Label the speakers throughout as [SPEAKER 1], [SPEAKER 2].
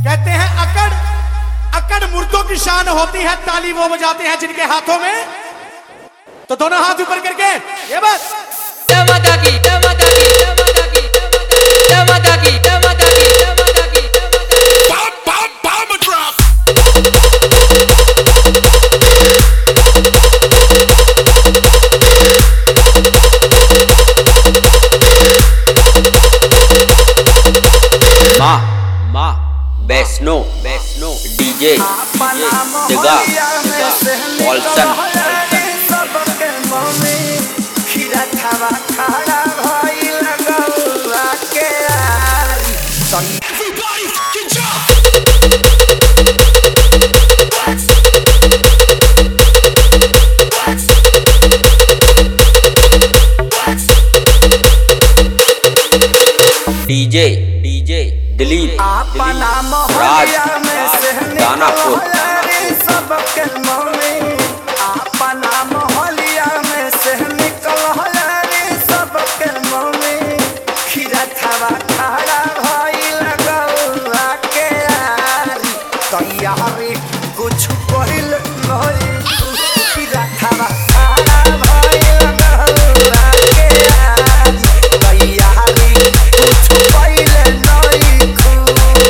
[SPEAKER 1] कहते हैं अकड़ अकड़ मुर्दों की शान होती है ताली वो बजाते हैं जिनके हाथों में तो दोनों हाथ ऊपर करके ये बस
[SPEAKER 2] Tamadagi, tamadagi, tamadagi, tamadagi, tamadagi, tamadagi, tamadagi.
[SPEAKER 3] Ma, Ma, Besno, Besno, DJ, DJ, Dega, Dega, Olsen, DJ, DJ, Dilip, Dilip, Raj, Raj, Danapur,
[SPEAKER 4] सबके मम्मी अपना मोहलिया में से निकल हलारी सबके मम्मी खीरा थावा खड़ा भई लगौला के आरी तैयारी कुछ पहिल नहीं खीरा थावा खड़ा भई लगौला के आरी तैयारी कुछ पहिल नहीं खू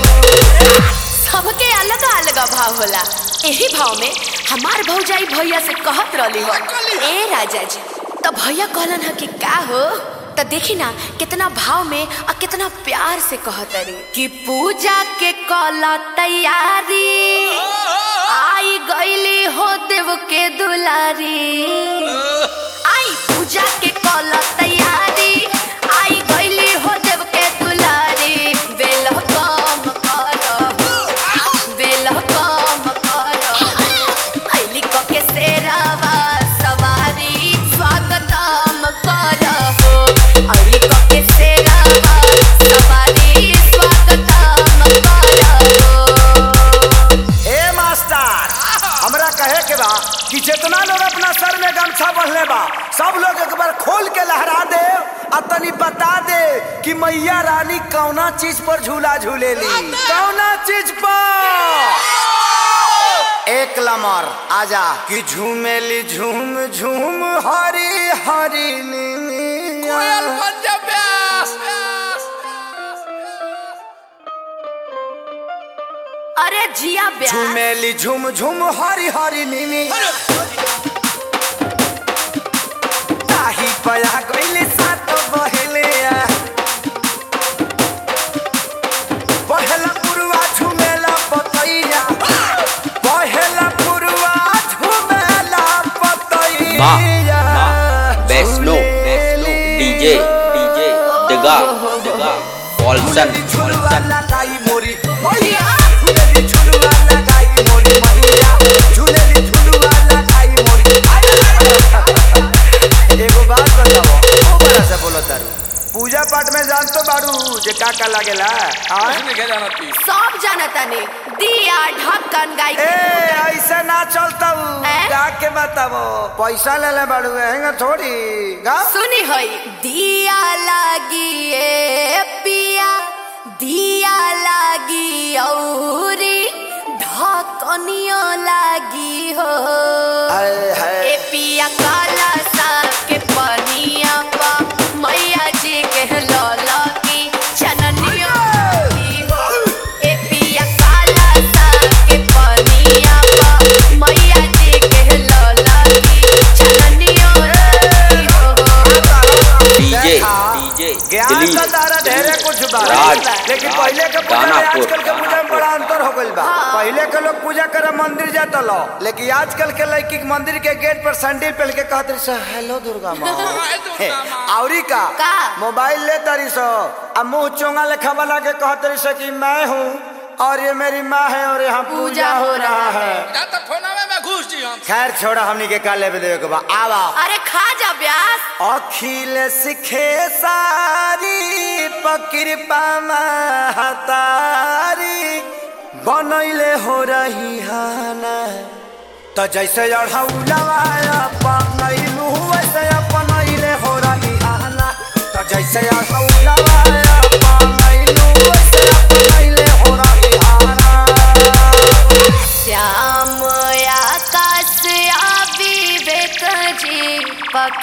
[SPEAKER 5] सबके अलग अलग भाव होला एही भाव में हमार भौजाई भैया से कहत रहली हो ए राजा जी तो भैया कहलन ह कि का हो तो देखी ना कितना भाव में और कितना प्यार से कहत रे कि पूजा के कला तैयारी आई गईली हो देव के दुलारी आई पूजा के कला तैयारी आई गईली हो देव के दुलारी बेल कम कर बेल कम कर आईली क के सेरावा सवारी स्वागतम कर हो आईली क के सेरावा सवारी स्वागतम कर हो
[SPEAKER 4] ए मास्टर हमरा कहे के बा कि जितना लोग अपना सर में गमछा बंधले बा सब लोग एक बार खोल के लहरा दे आ तनी बता दे कि मैया रानी कौना चीज पर झूला झूलेली कौना चीज पर एक लमर आजा कि झूमेली झूम झूम हरी हरी कोयल
[SPEAKER 5] अरे जिया ब्याह
[SPEAKER 4] झूमेली झूम झूम हरी हरी नीनी ताही पया गईले सात बहेले आ। बहेला पुरवा झूमेला पतैया बहेला पुरवा झूमेला
[SPEAKER 3] Ma,
[SPEAKER 4] पतैया
[SPEAKER 3] Ma, Besno, Besno, DJ, DJ, Dega, Dega, Olsen,
[SPEAKER 4] झुलवा
[SPEAKER 3] Olsen.
[SPEAKER 4] लगाई मोरी मैया झूलेली झुलवा लगाई मोरी मैया झूलेली झुलवा लगाई मोरी एगो बात बताओ ओ बड़ा से बोलो तारू पूजा पाठ में जान तो बाड़ू जे का का लागेला हाँ?
[SPEAKER 5] सब जानता ने दिया ढक्कन गाय
[SPEAKER 4] ए ऐसे ना चलता
[SPEAKER 5] हैं?
[SPEAKER 4] गा के बताओ पैसा ले ले बाड़ू हैंगा थोड़ी गा
[SPEAKER 5] सुनी होई दिया लागी ए पिया दिया लागी औरी ढकनियो लागी हो
[SPEAKER 4] हाय हाय
[SPEAKER 5] ए पिया काला सा के पनिया पा मैया जी के लौला की चननियो लागी हो ए पिया काला सा के पनिया पा मैया जी के लौला की चननियो लागी हो
[SPEAKER 3] DJ,
[SPEAKER 4] देखा,
[SPEAKER 3] DJ,
[SPEAKER 4] ज्ञान का
[SPEAKER 3] Dilip,
[SPEAKER 4] तारा ढेरे कुछ बा
[SPEAKER 3] राज,
[SPEAKER 4] लेकिन
[SPEAKER 3] राज,
[SPEAKER 4] पहले के पूजा में
[SPEAKER 3] दानापुर,
[SPEAKER 4] आजकल के पूजा में बड़ा अंतर हो गइल बा पहले के लोग पूजा करे मंदिर जाता लो लेकिन आजकल के लड़की के मंदिर के गेट पर सैंडल पहन के कहत रही सो हेलो दुर्गा माँ हे, औरी का
[SPEAKER 5] का?
[SPEAKER 4] मोबाइल ले तारी सो आ मुंह चोंगा लेखा वाला के कहत रही सो कि मैं हूँ और ये मेरी माँ है और यहाँ पूजा हो रहा है खैर छोड़ा हमनी के का लेवे देवे के बा आवा
[SPEAKER 5] अरे खा जा ब्यास
[SPEAKER 4] अखिल सिखे सारी पकृपा महतारी बनैले हो रही हाना त जैसे अढ़ौलवा अपनैलू वैसे अपनैले हो रही हाना त जैसे अढ़ौलवा अपनैलू वैसे अपनैले हो रही हाना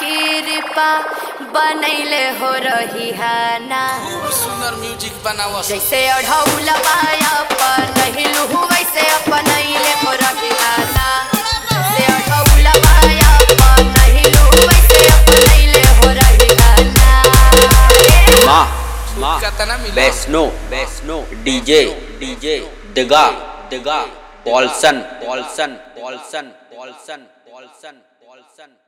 [SPEAKER 5] कृपा बनैले हो रही है ना
[SPEAKER 6] खूब सुंदर म्यूजिक बनावा
[SPEAKER 5] जैसे अढ़ौल पाया बनैलू वैसे अपनैले हो रही है ना जैसे अढ़ौल पाया बनैलू वैसे अपनैले हो रही है ना
[SPEAKER 3] माँ माँ
[SPEAKER 6] कितना मिला
[SPEAKER 3] वैष्णो वैष्णो डीजे डीजे दिगा दिगा पॉल्सन पॉल्सन पॉल्सन पॉल्सन पॉल्सन पॉल्सन